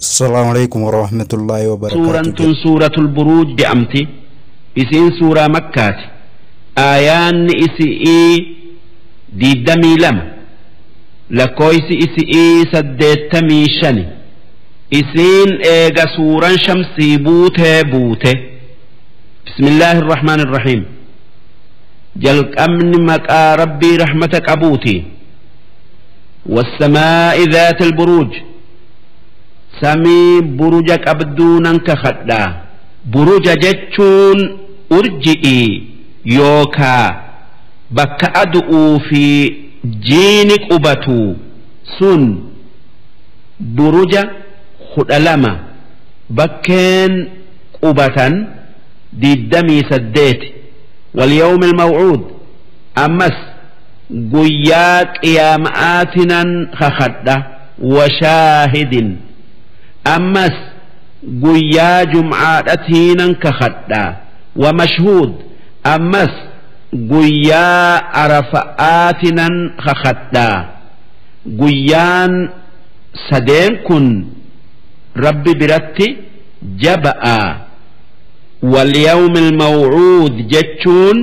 السلام عليكم ورحمة الله وبركاته suuraan suuratul buruuj jedhamti isiin suuraa makkaati aayaanni isi'ii diiddamii lama lakkooysi isi'ii saddeettamii shani isiin eega suuraan shamsii buutee buute bismillaahi irrahmaan irrahiim jalqabni maqaa rabbii rahmata qabuuti والسماء ذات البروج samii buruja qabduu nan kakadha buruja jechuun urji'ii yookaa bakka adu'uu fi jiini qubatu sun buruja kudha lama bakkeen qubatan diiddamii saddeeti walyawmi ilmawcuud ammas guyyaa qiyaama'aatinan kakadha washaahidin ammas guyyaa jumcaadhatiinan kakadha wamashhuud ammas guyyaa arafa'aatinan kakadha guyyaan sadeen kun rabbi biratti jaba'a walyawmi ilmawcuud jechuun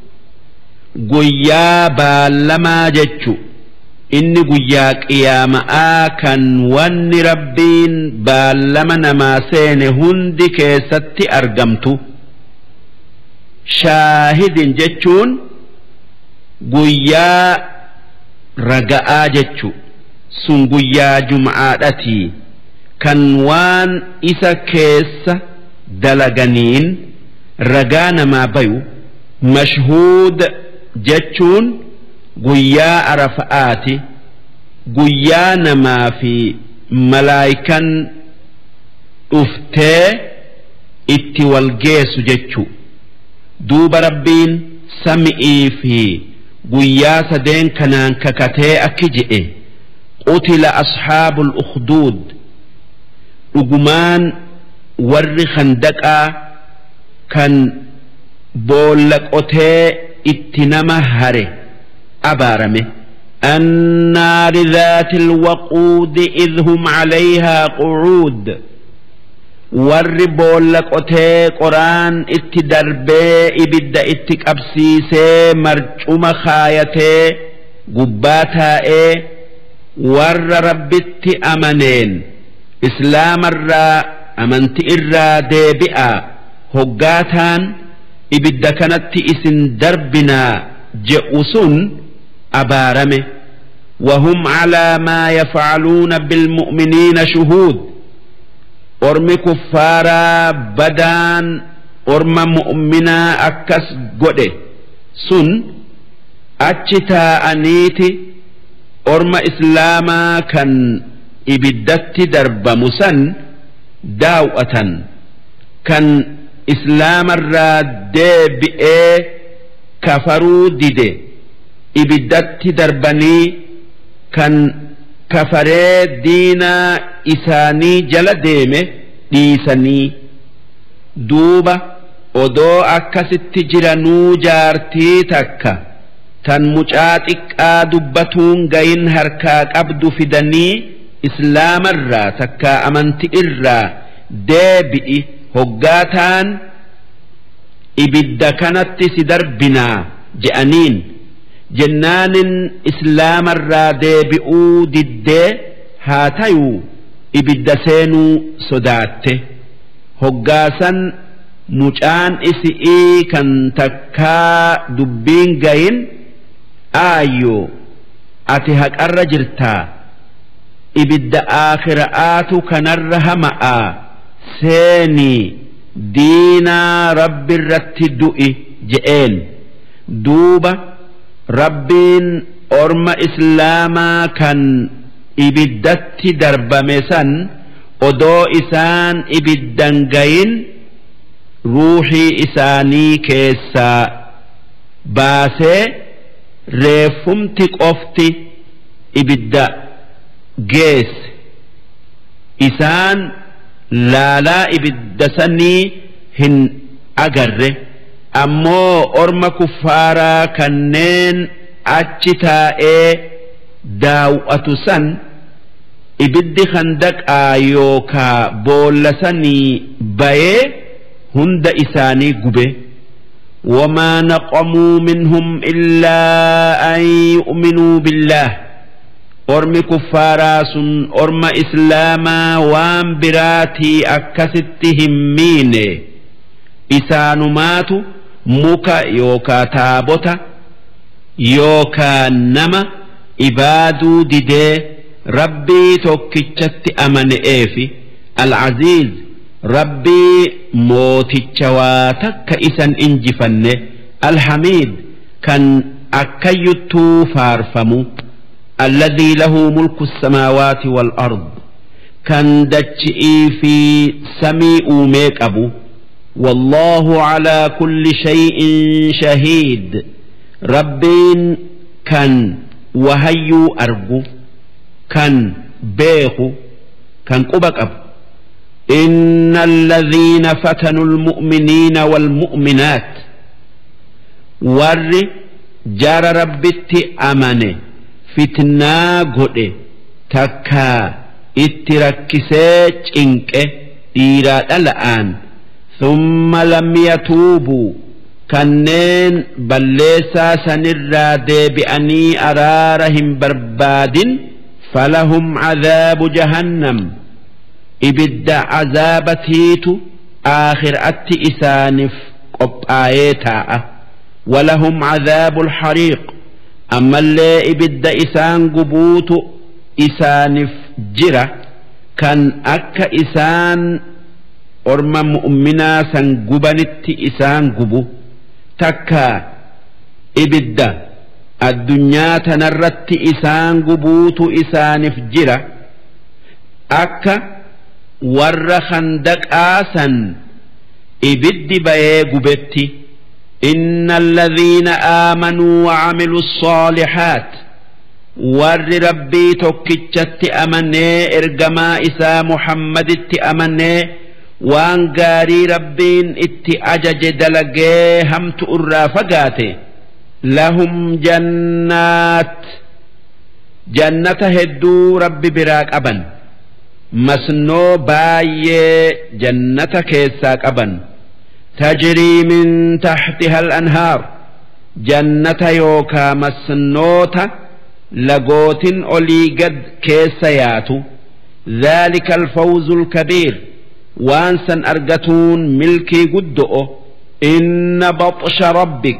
guyyaa baallamaa jechu inni guyyaa qiyaama'aa kan wanni rabbiin baallama namaa seene hundi keessatti argamtu shaahidin jechuun guyyaa raga'aa jechu sun guyyaa jum'aadhatii kan waan isa keessa dalaganiin ragaa namaa bayu mashhuud jechuun guyyaa arafa'aati guyyaa namaa fi malaayikan dhuftee itti wal geessu jechu duuba rabbiin sami'ii fi guyyaa sadeen kanaan kakatee akki jedhe qutila asxaabul ukhduud dhugumaan warri khandaqaa kan boolla qotee itti nama hare abaarame النار ذات الوقود إذ هم عليها قعود warri boolla qotee qoraan itti darbee ibidda itti qabsiisee marcuma kaayatee gubbaa taa'ee warra rabbitti amaneen islaamarraa amanti irraa deebi'a hoggaataan ibidda kanatti isin darbinaa je'u sun abaarame وهم على ما يفعلون بالمؤمنين شهود ormi kuffaaraa badaan orma mu'minaa akkas godhe sun achi taa'aniiti orma islaamaa kan ibiddatti darbamu san daaw'atan kan islaamarraa deebi'ee kafaruu dide ibiddatti darbanii kan kafaree diinaa isaanii jala deeme dhiisanii duuba odoo akkasitti jiranuu jaartii takka tan mucaa xiqqaa dubbatuun gayin harkaa qabdu fidanii islaamarraa takka amanti irraa deebi'i hoggaataan ibidda kanatti si darbinaa je'aniin. jennaanin islaamarraa deebi'uu diddee haa tayuu ibidda seenuu sodaatte hoggaasan mucaan isi'ii kan takkaa dubbiin gayin aayyoo ati haqarra jirtaa ibidda aakhira'aatu kanarra hama'aa seenii diinaa rabbirratti du'i je'een duuba. rabbiin orma islaamaa kan ibiddatti darbame san odoo isaan ibiddan gayin ruuxii isaanii keessaa baasee reeffumti qofti ibidda geesse isaan laalaa ibidda sanii hin agarre. ammoo orma kuffaaraa kanneen achi taa'ee daaw'atu san ibiddi handaqaa yookaa boollasanii bayee hunda isaanii gube وما نقموا منهم إلا أن يؤمنوا بالله أرم كفارا سن أرم إسلاما وان براتي أكستهم مين إسانمات مكا يوكا تابوتا يوكا نما إبادو ديدي ربي توكيتشت أمن إيفي العزيز rabbii mooticha waa takka isan injifanne alhamiid kan akkayyuttuu faarfamu alladhii lahu mulku samaawaati wal ard kan dachi'ii fi samii uumee qabu والله على كل شيء شهيد ربين كان وهيو أرجو كان بيخو كان قبك أبو إن الذين فتنوا المؤمنين والمؤمنات ور جار ربت أمن فتنا قد تكا اتركسيج إنك إيراد الآن ثم لم يتوبوا kanneen balleessaa sanirraa deebi'anii araara hin barbaadin falahum cadaabu jahannam ibidda azaabatiitu aakhiraatti isaaniif qophaa'ee taa'a walahum cadaabu lxariiq ammallee ibidda isaan gubuutu isaaniif jira kan akka isaan orma mu'minaa san gubanitti isaan gubu takka ibidda addunyaa tanarratti isaan gubuutu isaaniif jira akka warra handaqaasan ibiddi bayee gubetti إن الذين آمنوا وعملوا الصالحات warri rabbii tokkichatti amanee ergamaa isaa muhammaditti amanee waan gaarii rabbiin itti ajaje dalagee hamtu irraa fagaate lahum jannaat jannata hedduu rabbi biraa qaban masnoo baay'ee jannata keessaa qaban tajrii min taxtiha al-anhaar jannata yookaa masnoota lagootin olii gad keessa yaatu ذلك الفوز الكبير وانسا أرجتون ملكي قدؤ إن بطش ربك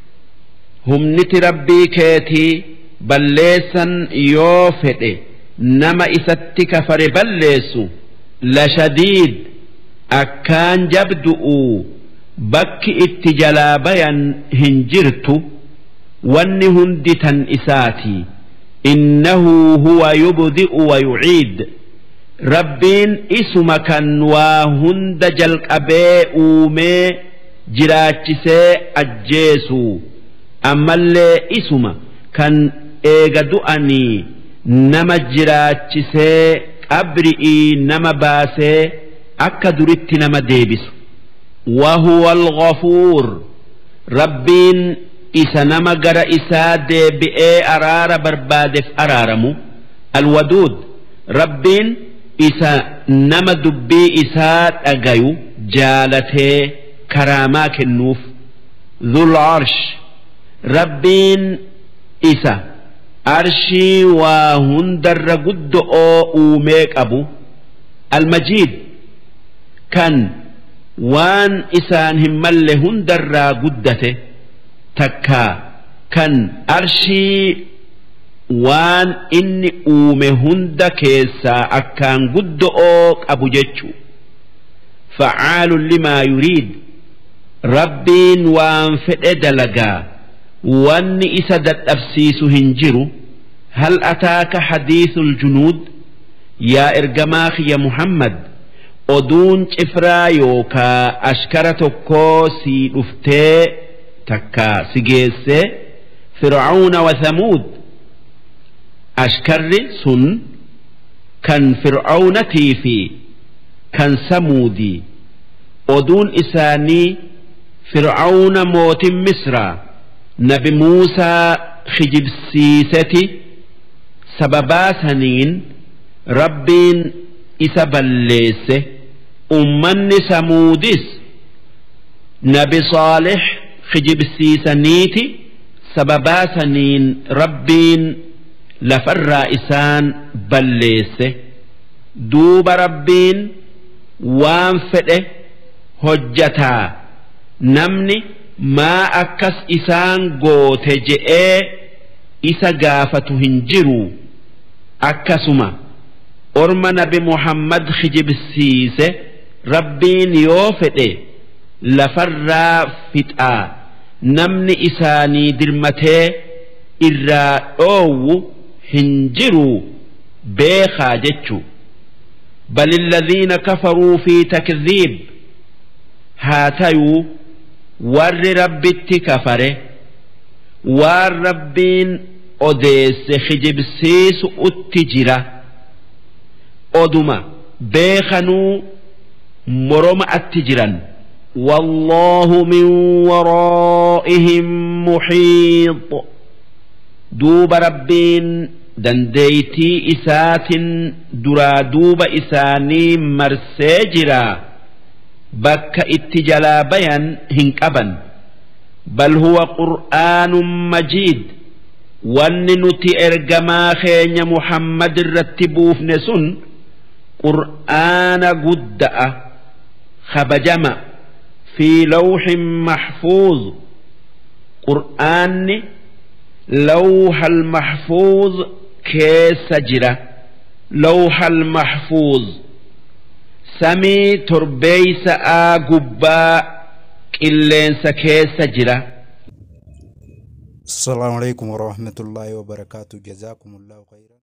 هم نت ربي كيتي بليسا يوفد نما إستك فر بليسو لشديد أكان جبدؤ بك اتجلابيا هنجرت وان هندتا إساتي إنه هو يبدئ ويعيد rabbiin isuma kan waa hunda jalqabee uumee jiraachisee ajjeesu ammallee isuma kan eega du'anii nama jiraachisee qabri'ii nama baasee akka duritti nama deebisu wahuwa alghafuur rabbiin isa nama gara isaa deebi'ee araara barbaadeef araaramu alwaduud rabbiin isa nama dubbii isaa dhagayu jaalatee karaamaa kennuuf dhul arsh rabbiin isa arshii waa hundarra guddo'oo uumee qabu almajiid kan waan isaan hin malle hundarraa guddate takkaa kan arshii waan inni uume hunda keessaa akkaan guddo'oo qabu jechuu facaalun limaa yuriid rabbiin waan fedhe dalagaa wanni isa dadhabsiisu hin jiru hal ataaka hadiisul junuud yaa ergamaa kiyya muhammad oduun cifraa yookaa ashkara tokkoo sii dhuftee takkaa si geessee fir'auna wa thamuud ashkarri sun kan fir'aunatii fi kan samuudii oduun isaanii fir'auna mootin misraa nabi muusaa kijibsiiseti sababaa saniin rabbiin isa balleesse ummanni samuudis nabi saalix kijibsiisaniiti sababaa saniin rabbiin lafarraa isaan balleesse duuba rabbiin waan fedhe hojjataa namni maa akkas isaan goote je'ee isa gaafatu hin jiru akkasuma orma nabi muhammad kijibsiise rabbiin yoo fedhe lafarraa fixaa namni isaanii dirmatee irraa dhoowwu hin jiru beekaa jechu بل الذين كفروا في تكذيب هاتيو ور ربت كفره ور ربين أديس خجب سيس التجرة أدما بيخنو مرم التجرا والله من ورائهم محيط دوب ربين dandeeytii isaatin duraa duuba isaanii marsee jira bakka itti jalaa bayan hin qaban bal huwa qur'aanun majiid wanni nuti ergamaa keenya muhammad irratti buufne sun qur'aana gudda'a kabajama fi lawxin maxfuuz qur'aanni lawha almaxfuuz keessa jira lawhal mahfuuz samii torbeeysa'aa gubbaa qilleensa keessa jira السلام عليكم ورحمة الله وبركاته جزاكم الله خيرا